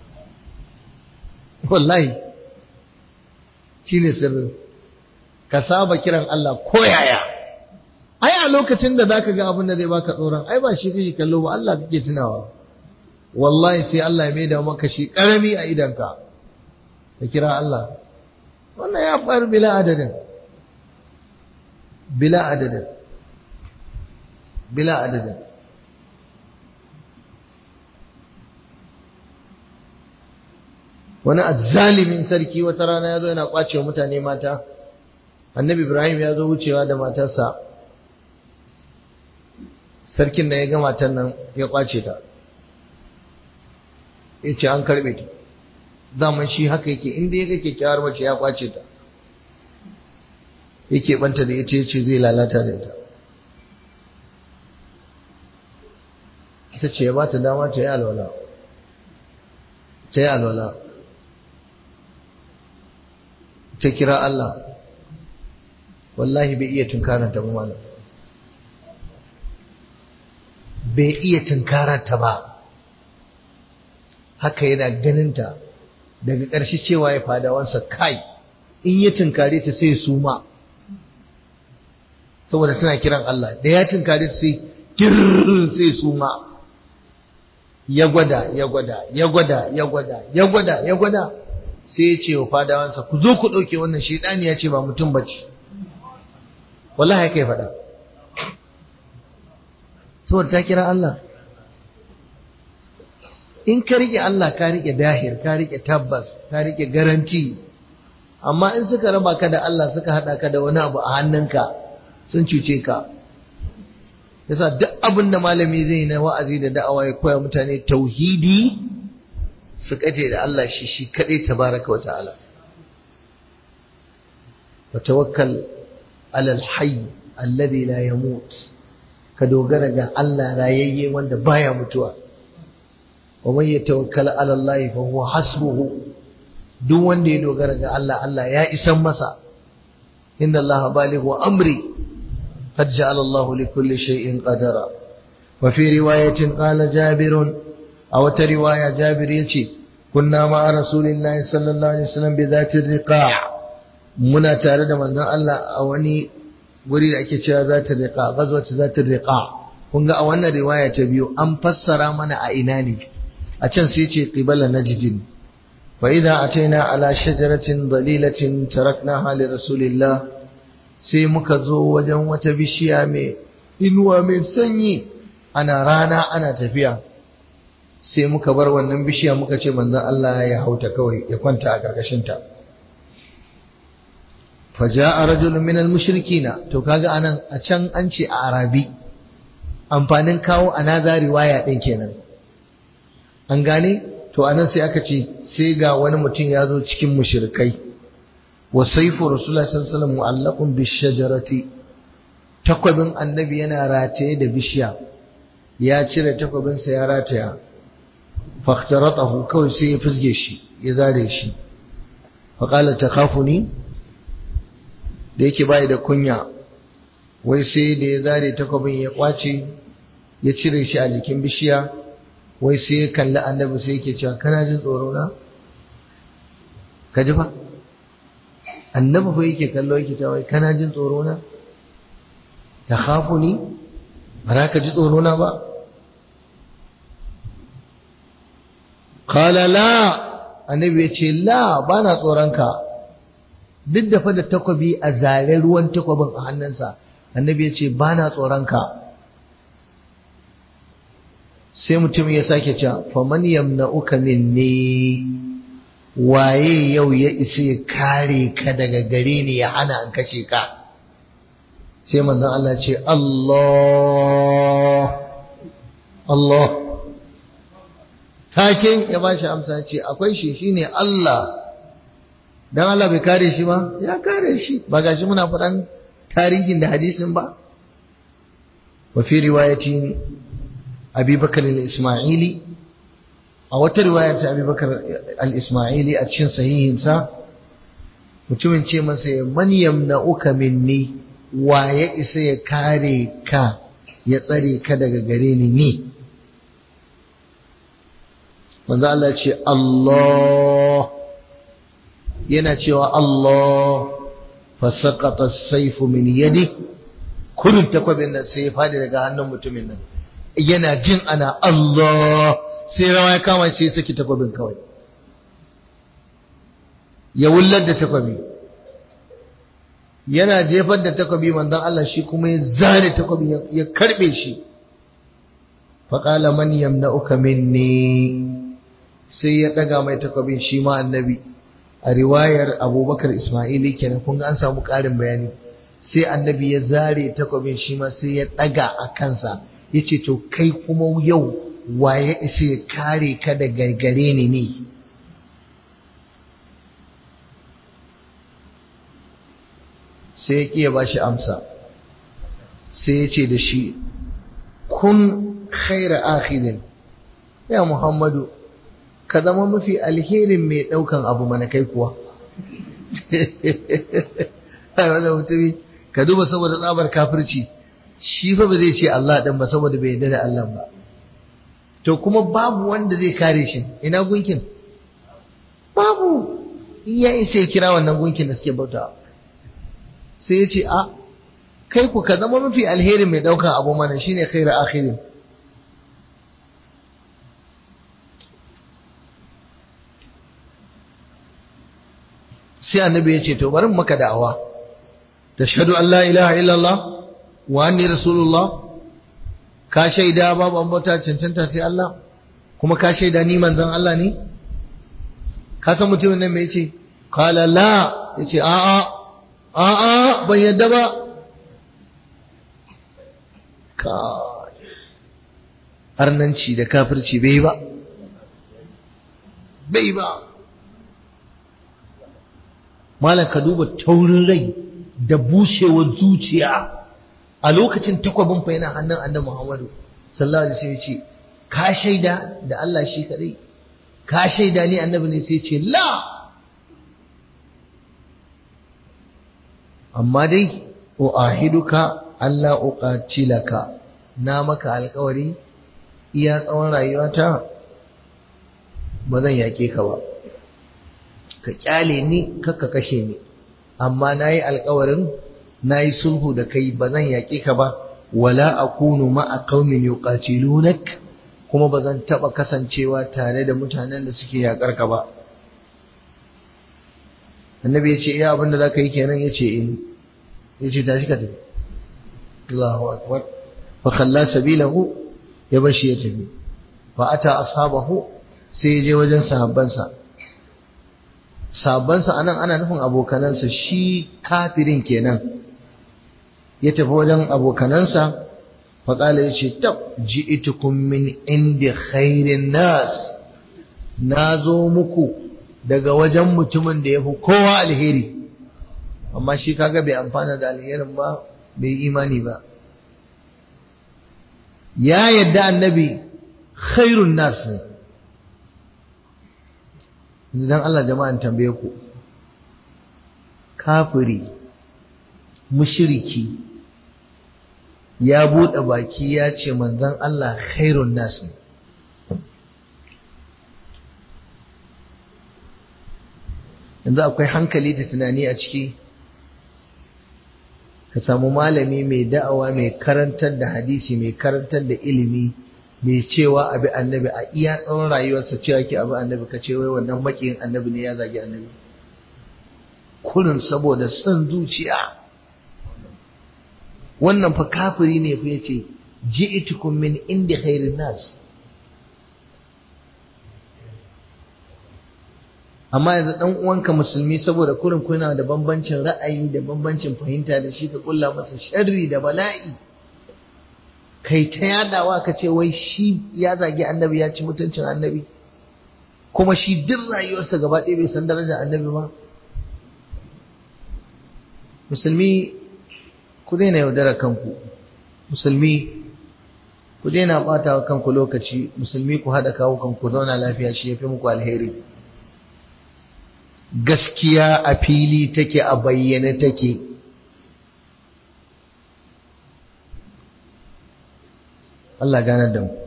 wallahi shine sirrin ka saba kiran Allah ko yaya ai a lokacin da zaka ga abin da zai baka tsoron ai ba shi kake kallo ba Allah kake tunawa wallahi sai Allah ya maida maka shi karami a idanka ka kira Allah wannan ya faru bila adadin bila adadin bila adadin wani azzalimin sarki wata rana ya zo yana kwace wa mutane mata annabi ibrahim ya zo wucewa da matarsa sarkin da ya ga matan nan ya kwace ta ya ce an karbe ta zaman shi haka yake inda ya ga kyakkyawar mace ya kwace ta yake banta da ita yace zai lalata da ita ita ce ya bata dama ta yi alwala ta yi alwala ta kira Allah wallahi bai iya tunkaranta ba malam bai iya tunkaranta ba haka yana ganinta daga ƙarshe cewa ya fadawansa kai in ya tunkare ta sai suma saboda tana kiran Allah da ya tunkare ta sai kirr sai suma ya gwada ya gwada ya gwada ya gwada ya gwada ya gwada sai ya ce wa fadawansa ku zo ku ɗauke wannan shaidani ya ce ba mutum bace wallahi haka ya faɗa saboda ta kira Allah in ka rike Allah ka rike dahir ka rike tabbas ka rike garanti amma in suka raba ka da Allah suka hada ka da wani abu a hannunka sun cuce ka yasa duk abin da malami zai na wa'azi da da'awa ya koya mutane tauhidi su kace da Allah shi shi kadai tabaraka wa ta'ala wa tawakkal ala al-hayy alladhi la yamut ka dogara ga Allah rayayye wanda baya mutuwa wa man yatawakkal ala Allah fa huwa hasbuhu duk wanda ya dogara ga Allah Allah ya isan masa inna Allah balighu amri qad ja'ala Allah li kulli shay'in qadara wa fi riwayatin qala Jabir aw ta riwaya Jabir yace kunna ma rasulillahi sallallahu alaihi wasallam bi dhati riqa' muna tare da manzon Allah a wani guri da ake cewa zati riqa' gazwat zati riqa' kun ga a wannan riwaya ta biyu an fassara mana a ina ne a can sai ce qibala najdin fa idza ataina ala shajaratin dalilatin taraknaha li rasulillah sai muka zo wajen wata bishiya mai inuwa mai sanyi ana rana ana tafiya sai muka bar wannan bishiya muka ce manzon Allah ya hauta kawai ya kwanta a karkashin ta faja'a rajulun min al-mushrikina to kaga anan a can an ce a arabi amfanin kawo anaza riwaya din kenan an gane to anan sai aka ce sai ga wani mutum ya zo cikin mushrikai wa saifu rasulullah sallallahu alaihi wasallam mu'allaqun bishajarati takwabin annabi yana rataye da bishiya ya cire takwabin sa ya rataya faqtaratahu kawai sai ya fusge shi ya zare shi faƙala ta kafuni da yake bayi da kunya wai sai da ya zare takwabin ya kwace ya cire shi a jikin bishiya wai sai ya kalli annabi sai yake cewa kana jin tsoro na ka ji fa annabi fa yake kallo yake cewa wai kana jin tsoro na ta kafuni ba za ka ji tsoro na ba Kala la annabi ya ce la ba na tsoronka duk da fa da takwabi a zare ruwan takwabin a hannunsa annabi ya ce ba na tsoronka sai mutum ya sake cewa faman yamna'uka minni waye yau ya isa ya kare ka daga gare ni ya hana an kashe ka sai manzon Allah ce Allah Allah take ya bashi amsa ce akwai shi shine Allah dan Allah bai kare shi ba ya kare shi ba gashi muna faɗan tarihin da hadisin ba wa fi riwayatin Abi Bakar al-Ismaili a wata riwayar ta Abi Bakar al-Ismaili a cikin sahihinsa mutumin ce masa man yamna'uka minni wa ya isa ya kare ka ya tsare ka daga gare ni ni manzo Allah ce Allah yana cewa Allah fasaqata as-sayfu min yadi kullun takwabin nan sai ya fadi daga hannun mutumin nan yana jin ana Allah sai rawa ya kama ce saki takwabin kawai ya wullar da takwabi yana jefar da takwabi manzon Allah shi kuma ya zare takwabi ya karbe shi faqala man yamna'uka minni sai ya daga mai takwabin shi ma annabi a riwayar abubakar ismaili kenan kun ga an samu ƙarin bayani sai annabi ya zare takwabin shi ma sai ya daga a kansa ya ce to kai kuma yau waye isa ya kare ka da gargare ni ne sai ya ƙiya ba shi amsa sai ya ce da shi kun khaira akhirin ya muhammadu ka zama mafi alherin mai ɗaukan abu mana kai kuwa wanda mutumi ka duba saboda tsabar kafirci shi fa ba zai ce Allah ɗin ba saboda bai yarda da Allah ba to kuma babu wanda zai kare shi ina gunkin babu in ya isa ya kira wannan gunkin da suke bauta sai ya ce a kai ku ka zama mafi alherin mai ɗaukan abu mana shine khairu akhirin sai annabi ya ce to bari maka da'awa tashhadu an la ilaha illallah wa anni rasulullah ka shaida babu an bauta cancanta sai Allah kuma ka shaida ni manzon Allah ne ka san mutumin nan me yace qala la yace a a a a ban yadda ba ka arnanci da kafirci bai ba bai ba malam ka duba taurin rai da bushewar zuciya a lokacin takwabin fa yana hannun annabi Muhammadu sallallahu alaihi wasallam ce ka shaida da Allah shi kadai ka shaida ni annabi ne sai ce la amma dai uahiduka Allah uqatilaka na maka alƙawari iya tsawon rayuwata ba zan yake ka ba ka kyale ni kakka kashe ni amma nayi alƙawarin nayi sulhu da kai ba zan yaƙe ka ba wala akunu ma'a qaumin yuqatilunak kuma ba zan taba kasancewa tare da mutanen da suke yaƙar ka ba annabi ya ce iya abinda za ka yi kenan ya ce eh ya ce tashi ka tafi Allahu akbar fa khalla sabilahu ya bashi ya tafi fa ata ashabahu sai ya je wajen sahabbansa sabansa anan ana nufin abokanansa shi kafirin kenan ya tafi wajen abokanansa faƙala ya ce tab ji'itukum min indi khairin nas na zo muku daga wajen mutumin da ya fi kowa alheri amma shi kaga bai amfana da alherin ba bai imani ba ya yadda annabi khairun nas ne idan Allah jama'an tambaye ku kafiri mushriki ya buɗe baki ya ce manzon Allah khairun nas ne yanzu akwai hankali da tunani a ciki ka samu malami mai da'awa mai karantar da hadisi mai karantar da ilimi mai cewa abi annabi a iya tsawon rayuwarsa cewa ke abi annabi ka ce wai wannan makiyin annabi ne ya zagi annabi kurin saboda son zuciya wannan fa kafiri ne fa yace ji'tukum min indi khairin nas amma yanzu dan uwanka musulmi saboda kurin kuna da bambancin ra'ayi da bambancin fahimta da shi ka kulla masa sharri da bala'i kai ta yadawa ka ce wai shi ya zagi annabi ya ci mutuncin annabi kuma shi duk rayuwarsa gaba ɗaya bai san darajar annabi ba musulmi ku daina yaudara kanku musulmi ku daina ɓata wa kanku lokaci musulmi ku haɗa kawo kanku zauna lafiya shi ya fi muku alheri gaskiya a fili take a bayyane take Allah gane da mu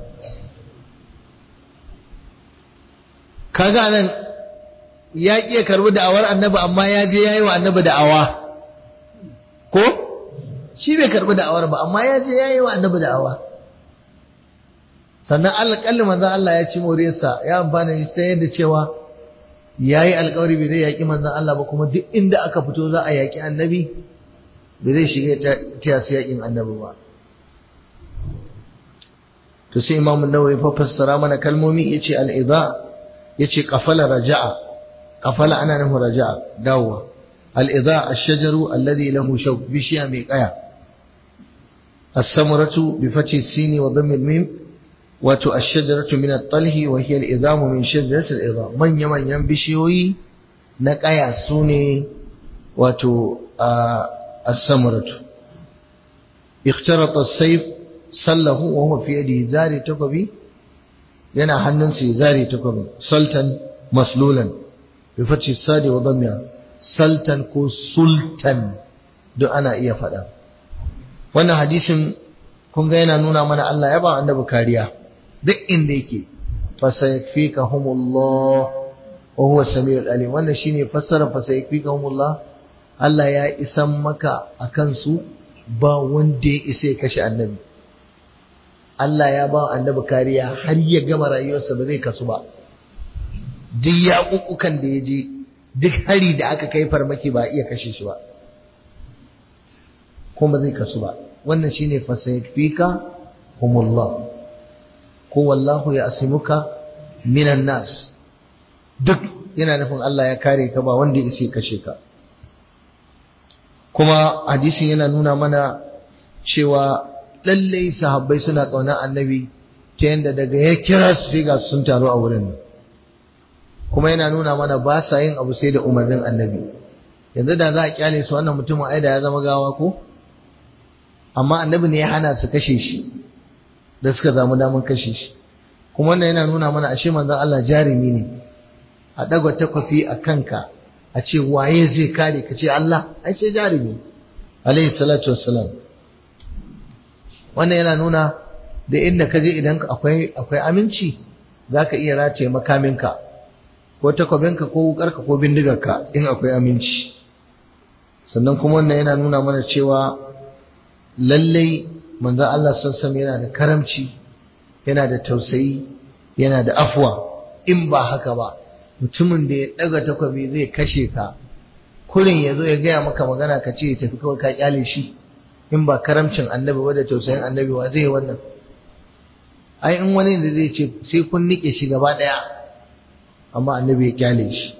kaga nan ya ƙi karbi da'awar annabi amma ya je ya yi wa annabi da'awa ko shi bai karbi da'awar ba amma ya je ya yi wa annabi da'awa sannan alƙalli manzan Allah ya ci moriyarsa ya amfana shi ta yadda cewa ya yi alkawari bai zai yaƙi manzan Allah ba kuma duk inda aka fito za a yaƙi annabi bai zai shiga ta su yaƙin annabi ba to sai imamun nawawi fa fassara mana kalmomi yace al-idha yace qafala raja'a qafala ana nufin raja'a dawowa al-idha ash-shajaru alladhi lahu shawk bishiya mai kaya as-samratu bi fathi sini wa dhammi mim wato ash-shajaratu min at-talhi wa hiya al-idhamu min shajarati al-idham manya manyan bishiyoyi na kaya sune wato as-samratu اخترط السيف sallahu wa huwa fi yadihi zari takobi yana hannunsa ya zari takobi sultan maslulan bi fathi sadi wa dhammiha sultan ko sultan duk ana iya faɗa wannan hadisin kun ga yana nuna mana Allah ya ba annabi kariya duk inda yake fasayakfikahumullah wa huwa samiul alim wannan shine fassara fasayakfikahumullah Allah ya isan maka akan su ba wanda ya isa ya kashe annabi Allah ya ba annabi kariya har ya gama rayuwarsa ba zai kasu ba duk yaƙuƙukan da ya je duk hari da aka kai farmaki ba iya kashe shi ba kuma zai kasu ba wannan shine fasayfika humullah ko wallahu ya asimuka minan nas duk yana nufin Allah ya kare ka ba wanda ya isa kashe ka kuma hadisin yana nuna mana cewa lallai sahabbai suna ƙaunar annabi ta yadda daga ya kira su sai ga sun taru a wurin kuma yana nuna mana ba sa yin abu sai da umarnin annabi yanzu da za a kyale su wannan mutumin aida ya zama gawa ko amma annabi ne ya hana su kashe shi da suka zamu damar kashe shi kuma wannan yana nuna mana ashe manzon Allah jarumi ne a dagwa takwafi a kanka a ce waye zai kare ka ce Allah ai sai jarumi alaihi salatu wassalam wannan yana nuna da inda ka je idan akwai akwai aminci zaka iya rataye makaminka ko takwabinka ko wukarka ko bindigarka in akwai aminci sannan kuma wannan yana nuna mana cewa lallai manzon Allah sassan yana da karamci yana da tausayi yana da afwa in ba haka ba mutumin da ya daga takwabi zai kashe ka kurin ya zo ya gaya maka magana ka ce ya tafi kawai ka kyale shi in ba karamcin annabi ba da tausayin annabi wa zai wannan ai in wani da zai ce sai kun nike shi gaba daya amma annabi ya kyale shi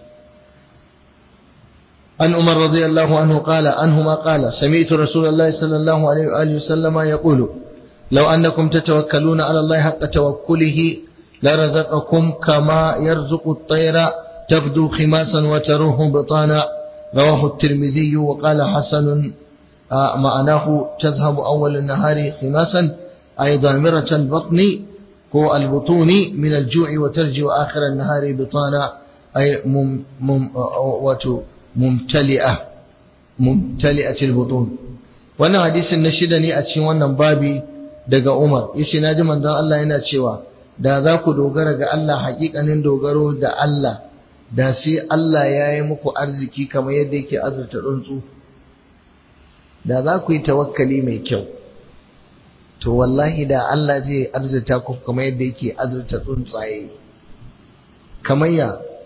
an umar radiyallahu anhu qala anhuma qala sami'tu rasulullahi sallallahu alaihi wa alihi wasallama yaqulu law annakum tatawakkaluna ala allahi haqqa tawakkulihi لرزقكم كما يرزق الطير تغدو خماسا وتروح بطانا رواه الترمذي وقال حسن معناه تذهب أول النهار خماسا أي ضامرة البطن هو البطون من الجوع وترجع آخر النهار بطانا أي مم مم ممتلئة mumtali'atil butun wannan hadisin na shida ne a cikin wannan babi daga Umar yace naji manzon Allah yana cewa da za ku dogara ga Allah hakikanin dogaro da Allah da sai Allah ya yi muku arziki kamar yadda yake azurta tsuntsu da za ku yi tawakkali mai kyau to wallahi da Allah zai arzuta ku kamar yadda yake azurta tsuntsaye kamar ya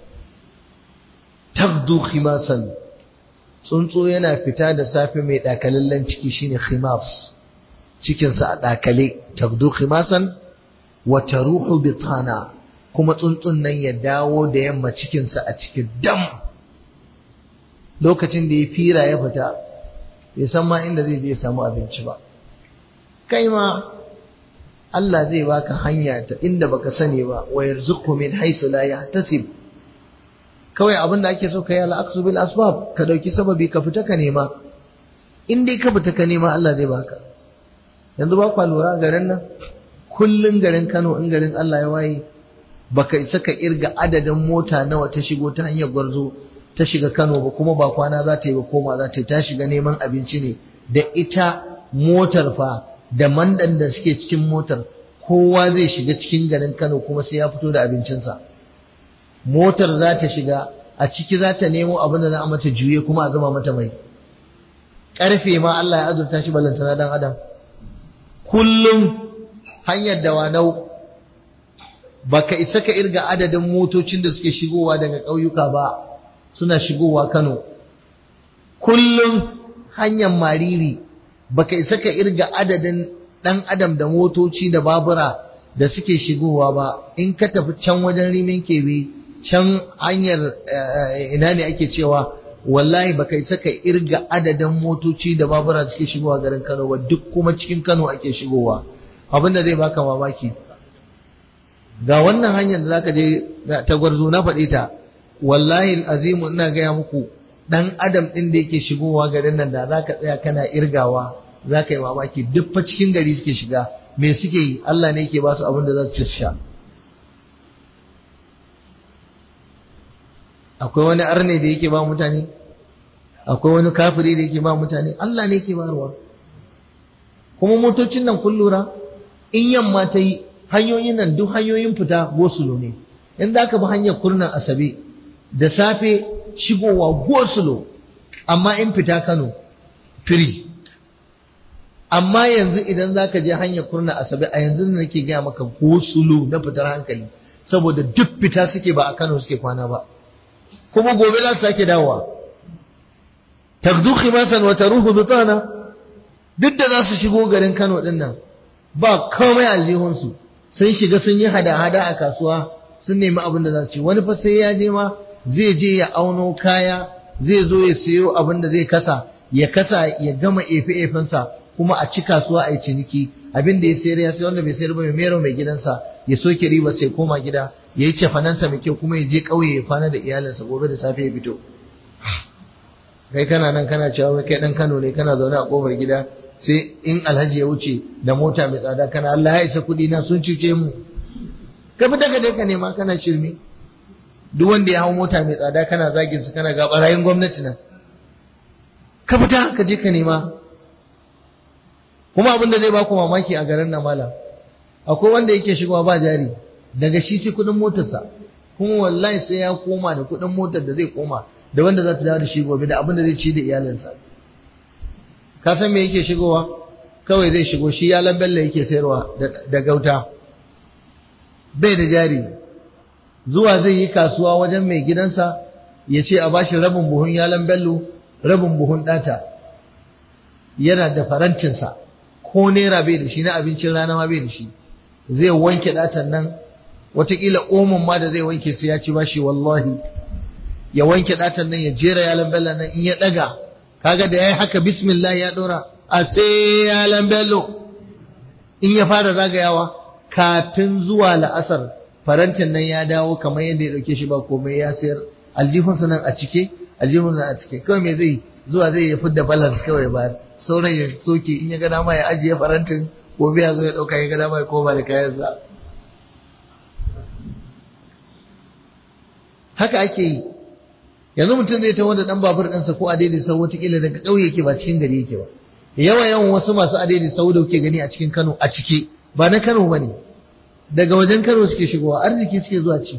tagdu khimasan tsuntsu yana fita da safe mai dakalallen ciki shine khimas cikinsa a dakale tagdu khimasan wa taruhu bitana kuma tsuntsun nan ya dawo da yamma cikinsa a cikin dam lokacin da ya fira ya fita bai san ma inda zai je ya samu abinci ba kai ma Allah zai baka hanya ta inda baka sani ba wa yarzuqhu min haythu la yahtasib kawai abin da ake so kai al-aqsu bil asbab ka dauki sababi ka fita ka nema in dai ka fita ka nema Allah zai baka yanzu ba kwa lura garin nan kullun garin Kano in garin Allah ya waye baka isa ka irga adadin mota nawa ta shigo ta hanyar gwarzo ta shiga Kano ba kuma ba kwana za ta yi ba koma za ta yi ta shiga neman abinci ne da ita motar fa da mandan da suke cikin motar kowa zai shiga cikin garin Kano kuma sai ya fito da abincinsa motar za ta shiga a ciki za ta nemo abin da za a mata juye kuma a zama mata mai ƙarfe ma Allah ya azurta shi balantana dan adam kullum hanyar da wanau baka isa ka irga adadin motocin da suke shigowa daga ƙauyuka ba suna shigowa Kano kullum hanyar mariri baka isa ka irga adadin ɗan adam da motoci da babura da suke shigowa ba in ka tafi can wajen rimin kebe can hanyar ina ne ake cewa wallahi baka isa ka irga adadin motoci da babura da suke shigowa garin Kano ba duk kuma cikin Kano ake shigowa abin da zai baka mamaki ga wannan hanyar da zaka je ta gwarzo na faɗi ta wallahi azimu ina gaya muku dan adam din da yake shigowa garin nan da zaka tsaya kana irgawa zaka yi mamaki duk fa cikin gari suke shiga me suke yi Allah ne yake ba su abin da za su ci sha akwai wani arne da yake ba mutane akwai wani kafiri da yake ba mutane Allah ne yake barwa kuma motocin nan kun lura in yamma ta yi hanyoyin nan duk hanyoyin fita gosulo ne in za ka bi hanyar kurnan asabe da safe shigowa gosulo amma in fita kano firi amma yanzu idan za ka je hanyar kurnan asabe a yanzu da nake gaya maka gosulo na fitar hankali saboda duk fita suke ba a kano suke kwana ba kuma gobe za su sake dawowa tagdu khimasan wa taruhu bitana duk da za su shigo garin Kano din nan ba komai aljihunsu sun shiga sun yi hada-hada a kasuwa sun nemi abin da za su ci wani fa sai ya je ma zai je ya auno kaya zai zo ya siyo abin da zai kasa ya kasa ya gama efe-efensa kuma a ci kasuwa a yi ciniki abin da ya sayar ya sai wanda bai sayar ba mai mero mai gidansa ya soke riba sai koma gida ya yi cefanansa mai kyau kuma ya je ƙauye ya kwana da iyalinsa gobe da safe ya fito kai kana nan kana cewa kai dan Kano ne kana zaune a kofar gida sai in alhaji ya wuce da mota mai tsada kana Allah ya isa kuɗi na sun cuce mu ka fita ka je ka nema kana shirme duk wanda ya hau mota mai tsada kana zagin su kana ga barayin gwamnati nan ka fita ka je ka nema kuma abin da zai baku mamaki a garin nan malam akwai wanda yake shigowa ba jari daga shi sai kuɗin motarsa kuma wallahi sai ya koma da kuɗin motar da zai koma da wanda za ta dawo da shi gobe da abin da zai ci da iyalinsa ka san me yake shigowa kawai zai shigo shi yalan bello yake sayarwa da gauta bai da jari zuwa zai yi kasuwa wajen mai gidansa ya ce a bashi rabin buhun yalan bello rabin buhun ɗata yana da farantinsa ko naira bai da shi na abincin rana ma bai da shi zai wanke ɗatan nan watakila omon ma da zai wanke sai ya ci bashi wallahi ya wanke ɗatan nan ya jera yalan bello nan in ya ɗaga kaga da yayi haka bismillah ya dora a sai yalan bello in ya fara zagayawa kafin zuwa la'asar farantin nan ya dawo kamar yadda ya dauke shi ba komai ya sayar aljihunsa nan a cike aljihunsa a cike kawai me zai zuwa zai ya fidda balance kawai ba sauran ya soke in ya ga dama ya ajiye farantin gobe ya zo ya dauka ya ga dama ya koma da kayansa haka ake yi yanzu mutum zai taho da dan babur ɗinsa ko adaidai sau wataƙila daga ƙauye yake ba cikin gari yake ba yawa yawan wasu masu adaidai sau da kuke gani a cikin Kano a cike ba na Kano ba ne daga wajen Kano suke shigowa arziki suke zuwa ci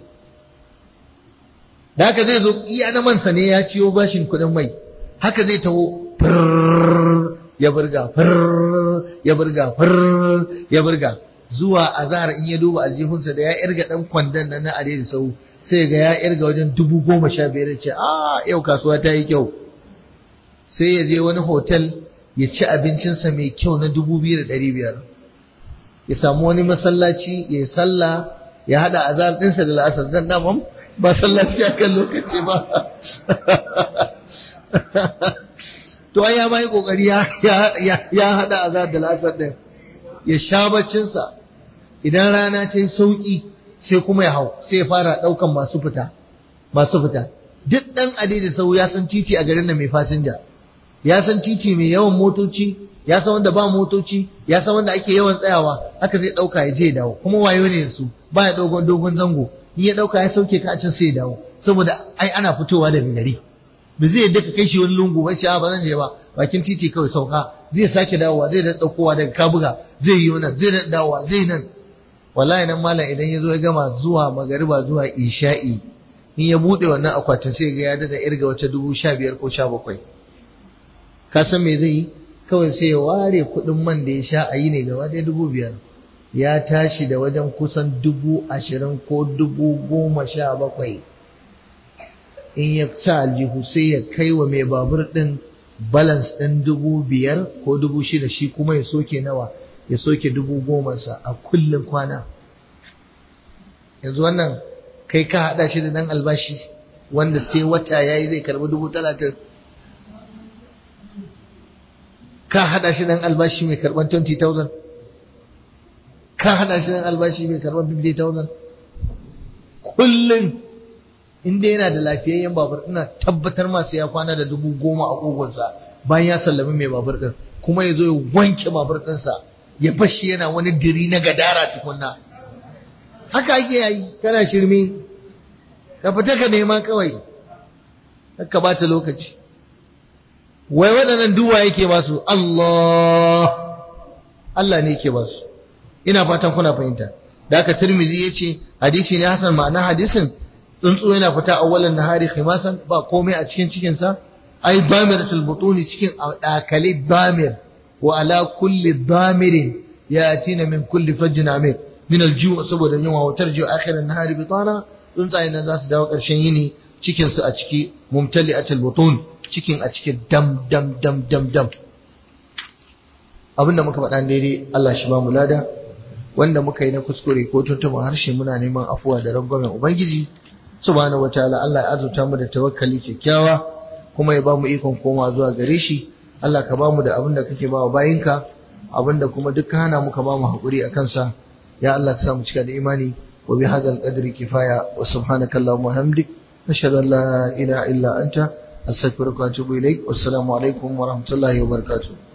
da haka zai zo iya na mansa ne ya ciyo bashin kuɗin mai haka zai taho ya burga ya burga ya burga zuwa azhar in ya duba aljihunsa da ya irga dan kwandon nan na adaidai sau sai ga ya irga wajen dubu goma sha biyar ce a yau kasuwa ta yi kyau sai ya je wani hotel ya ci abincinsa mai kyau na dubu biyu da ɗari biyar ya samu wani masallaci ya yi sallah ya haɗa azar ɗinsa da la'asar dan daman ba sallaci a kan lokaci ba to ai ya ma yi ƙoƙari ya haɗa azar da la'asar ɗin ya sha baccinsa idan rana ce sauƙi sai kuma ya hau sai ya fara ɗaukan masu fita masu fita duk ɗan adidi sau ya san titi a garin da mai fasinja ya san titi mai yawan motoci ya san wanda ba motoci ya san wanda ake yawan tsayawa haka zai ɗauka ya je ya dawo kuma wayo ne su ba ya dogon dogon zango in ya ɗauka ya sauke ka a can sai ya dawo saboda ai ana fitowa daga gari ba zai yadda ka kai shi wani lungu ba ce a ba zan je ba bakin titi kawai sauka zai sake dawowa zai da ɗaukowa daga kabuga zai yi wannan zai da dawowa zai nan wallahi nan malam idan ya zo ya gama zuwa magariba zuwa isha'i in ya buɗe wannan akwatin sai ga ya dada irga wata dubu sha biyar ko sha bakwai ka san me zai yi kawai sai ya ware kuɗin man da ya sha a yi ne gaba ɗaya dubu biyar ya tashi da wajen kusan dubu ashirin ko dubu goma sha bakwai in ya sa aljihu sai ya kai wa mai babur ɗin balance ɗin dubu biyar ko dubu shida shi kuma ya soke nawa ya soke dubu gomansa a kullum kwana yanzu wannan kai ka haɗa shi da ɗan albashi wanda sai wata ya yi zai karɓi dubu talatin ka haɗa shi ɗan albashi mai karɓar 20,000 ka haɗa shi ɗan albashi mai karɓar 50,000 kullum inda yana da lafiyayyen babur ina tabbatar masu ya kwana da dubu goma a kogonsa bayan ya sallami mai babur ɗin kuma ya zo ya wanke babur ɗinsa ya bashi yana wani diri na gadara tukunna haka ake yayi kana shirme ka fita ka nema kawai ka bata lokaci wai waɗannan duwa yake ba su Allah Allah ne yake ba su ina fatan kuna fahimta da aka Tirmidhi yace hadisi ne hasan ma'ana hadisin tsuntsu yana fita awwalan nahari khimasan ba komai a cikin cikin sa ai damiratul butuni cikin dakali damir wa ala kulli damirin yatina min kulli fajjin amir min alju' saboda yunwa wa tarju akhiran nahari bitana tsuntsayen nan za su dawo ƙarshen yini cikin su a ciki mumtali'atul butun cikin a cikin dam dam dam dam dam abinda muka faɗa daidai Allah shi ba mu lada wanda muka yi na kuskure ko tuntuɓin harshe muna neman afuwa da rangwamen ubangiji subhanahu wataala Allah ya azurta mu da tawakkali kyakkyawa kuma ya ba mu ikon koma zuwa gare shi Allah ka ba mu da abin da kake ba wa bayinka abin da kuma duk hana muka ba mu haƙuri a kansa ya Allah ka sa mu cika da imani wa bi hadzal qadri kifaya wa subhanaka allahumma hamdik nashhadu an la ilaha illa anta astaghfiruka wa atubu ilaik wassalamu alaikum wa rahmatullahi wa barakatuh